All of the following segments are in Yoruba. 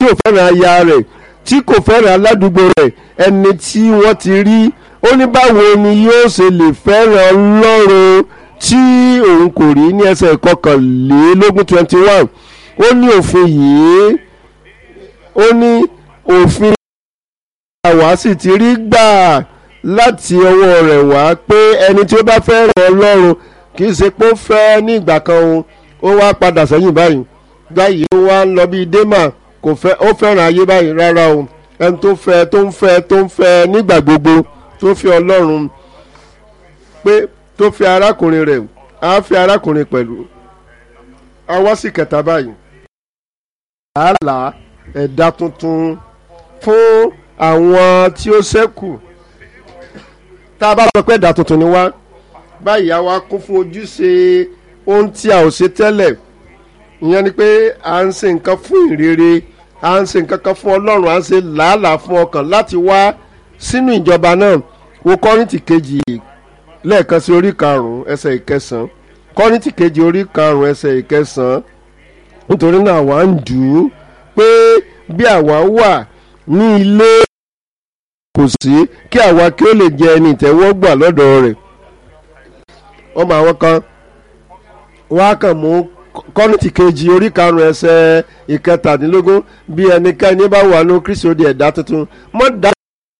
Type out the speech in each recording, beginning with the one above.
tí ò fẹ́ràn aya rẹ̀ tí kò fẹ́ràn aládùúgbò rẹ̀ ẹni tí wọ́n ti rí ó ní báwo ni yóò ṣe lè fẹ́ràn ọlọ́run tí òun kò rí ní ẹsẹ̀ kọkànlélógún twenty one ó ní òfin yìí ó ní òfin àwa sì ti rí gbà láti ọwọ́ rẹ̀ wá pé ẹni tí ó bá fẹ́ràn ọlọ́run kì í ṣe pé ó fẹ́ ní ìgbà kan o ó wá padà sẹ́yìn báyìí báyìí ó wá ń lọ bíi dema kò fẹ́ ó fẹ́ràn ayé báyìí rárá o ẹni tó fẹ́ tó ń fẹ́ tó ń fẹ́ nígbà gbogbo tó fẹ́ ọlọ́run pé tó fẹ́ arákùnrin rẹ̀ á fẹ́ arákùnrin pẹ̀lú àwa sì kẹta báyìí. làálàá ẹ̀dá tuntun fún àwọn tí ó ṣẹ́kù tá a bá sọ pé ẹ̀dá tuntun ni wá báyìí a wá kún fún ojúṣe ohun tí a ò ṣe tẹ́lẹ̀ ìyẹn ni pé à ń ṣe nǹkan fún ìrere à ń ṣe nǹkan kan fún ọlọ́run à ń ṣe làálàá fún ọkàn láti wá sínú ìjọba náà wo kọ́rìntì kejì lẹ́ẹ̀kan sí orí karùn-ún ẹsẹ̀ ìkẹsàn-án kọ́rìntì kejì orí karùn-ún ẹsẹ̀ ìkẹsàn-án nítorí náà àwa ń dù ú pé bí àwa wà ní ilé kò sí kí àwa kí ó lè jẹ ẹni ìtẹ́wọ́gbà lọ́dọ̀ rẹ̀ ọmọ àwọn kan wọ́n á kàn mú kọ́nìtì kejì orí karùn-ún ẹsẹ̀ ìkẹtàdínlógún bí ẹnikẹ́ni bá wà ní kristi ó di ẹ̀dá tuntun mọ́ dá.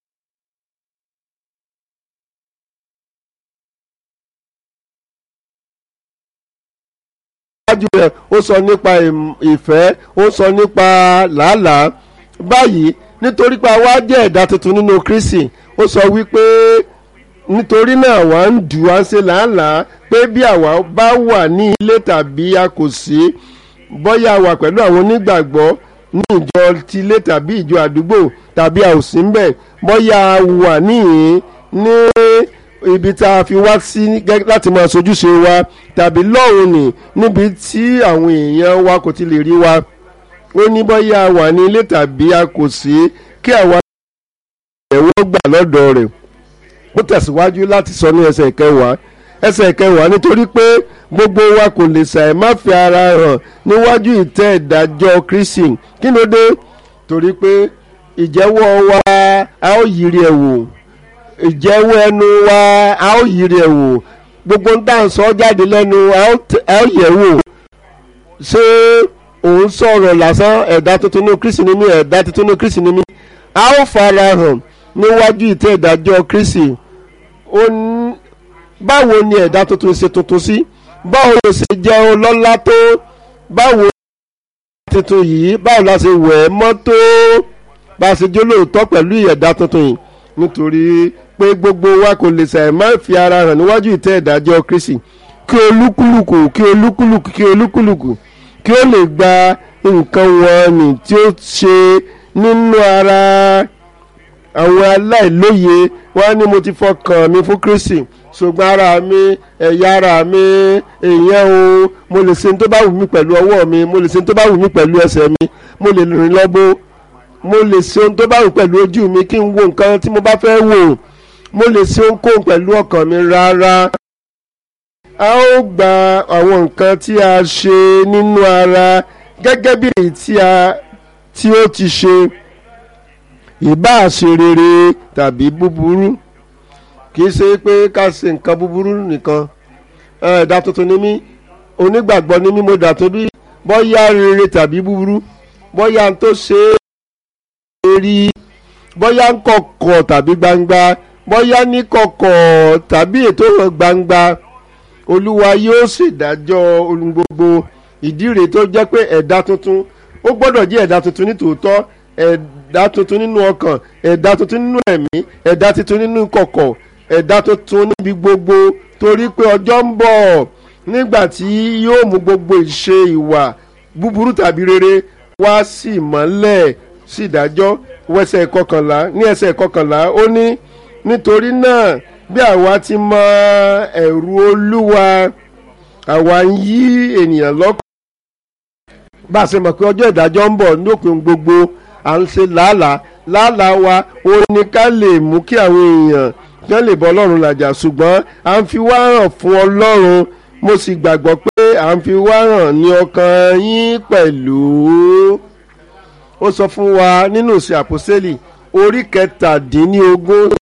iwájú rẹ̀ ó sọ nípa ìfẹ́ ó sọ nípa làálàá báyìí nítorí pé àwa jẹ́ ẹ̀dá tuntun nínú kristi ó sọ wípé nítorí náà wà ń dù wá ń ṣe làálàá pé bí àwa bá wà ní ilé tàbí a kò sí bóyá wà pẹ̀lú àwọn onígbàgbọ́ ní ìjọ tilé tàbí ìjọ àdúgbò tàbí a ò sí ń bẹ̀ bóyá wà níhìn ní ibi tá a fi wá sí láti máa sojúṣe wa tàbí lọ́hùn ní níbi tí àwọn èèyàn wa kò ti lè rí wa ó ní bóyá wà ní ilé tàbí a kò sí kí àwa ẹ̀wọ́ gbà lọ́dọ̀ rẹ̀ ó tẹ̀síwájú láti sọ ní ẹsẹ̀ ìkẹwàá ẹsẹ̀ ìkẹwàá nítorí pé gbogbo wa kò lè ṣàì má fi ara hàn níwájú ìtẹ́ ìdájọ́ kristi kí ló dé torí pé ìjẹ́wọ́ wa a ó yiri ẹ̀ wò ìjẹ́wọ́ ẹnu wa a ó yiri ẹ̀ wò gbogbo ń tà ń sọ jáde lẹ́nu a ó yẹ̀ wò ṣé òun sọ̀rọ̀ lásán ẹ̀dá tuntun ní kristi ni mí ẹ̀dá tuntun ní kristi ni mí a ó fara hàn níwájú ìtẹ́ ìdájọ́ kristi báwo ni ẹ̀dá tuntun ṣe tuntun sí báwo ló ṣe jẹ́ ọlọ́lá tó báwo tuntun yìí báwo la ṣe wẹ̀ ẹ́ mọ́ tó bá a ṣe jó lóòótọ́ pẹ̀lú ẹ̀dá tuntun yìí nítorí pé gbogbo wa kò lè ṣàì má fi ara hàn níwájú ìtẹ́ ìdájọ́ kristi kí olúkúlùkù kí olúkúlùkù kí olúkúlùkù kí ó lè gba nǹkan wọn nì tí ó ṣe nínú ara àwọn aláìlóye wọn ní mo ti fọkàn mi fún kristi ṣùgbọ́n ara mi ẹ̀yà ara mi èèyàn o mo lè ṣe ní tó bá wù mí pẹ̀lú ọwọ́ mi mo lè ṣe ní tó bá wù mí pẹ̀lú ẹsẹ̀ mi mo lè rìn lọ́gbó mo lè ṣe ohun tó bá wù pẹ̀lú ojú mi kí n wo nǹkan tí mo bá fẹ́ wò mo lè ṣe ohunkóhun pẹ̀lú ọkàn mi rárá a ó gba àwọn nǹkan tí a ṣe nínú ara gẹ́gẹ́ bí èyí tí a tí ó ti ṣe ìbáà ṣe rere tàbí búburú kì í ṣe pé ká ṣe nǹkan búburú nìkan ẹ̀dá tuntun ni mí onígbàgbọ́ ni mí mo dà tó bí bóyá rere tàbí búburú bóyá n tó ṣe é rí bóyá ń kọ̀kọ̀ tàbí gbangba bóyá ní kọ̀kọ̀ tàbí ètò hàn gbangba olúwa yóò ṣèdájọ́ ohun gbogbo ìdí rèé tó jẹ́ pé ẹ̀dá tuntun ó gbọ́dọ̀ jẹ́ ẹ̀dá tuntun ní tòótọ́ ẹ̀dá tuntun nínú ọkàn ẹ̀dá tuntun nínú ẹ̀mí ẹ̀dá tuntun nínú kọ̀kọ̀ ẹ̀dá tuntun níbi gbogbo torí pé ọjọ́ ń bọ̀ nígbà tí yóò mú gbogbo ìṣe ìwà búburú tàbí rere wá sí ìmọ́lẹ̀ sí ìdájọ́ wẹsẹ̀ kọkànlá ní ẹsẹ̀ kọkànlá ó ní nítorí náà bí àwa ti mọ ẹ̀rù olúwa àwa ń yí ènìyàn lọ́kàn bá a ṣe mọ̀ pé ọjọ́ ìdájọ́ ń bọ̀ lópin gbogbo à ń ṣe làálàá làálàá wa ó ní ká lè mú kí àwọn èèyàn kí wọ́n lè bọ́ ọlọ́run làjà ṣùgbọ́n à ń fi wá hàn fún ọlọ́run mo sì gbàgbọ́ pé à ń fi wá hàn ní ọkàn yín pẹ̀lú ó sọ fún wa nínú ìṣe àpòsílẹ̀ orí kẹtàdínlógún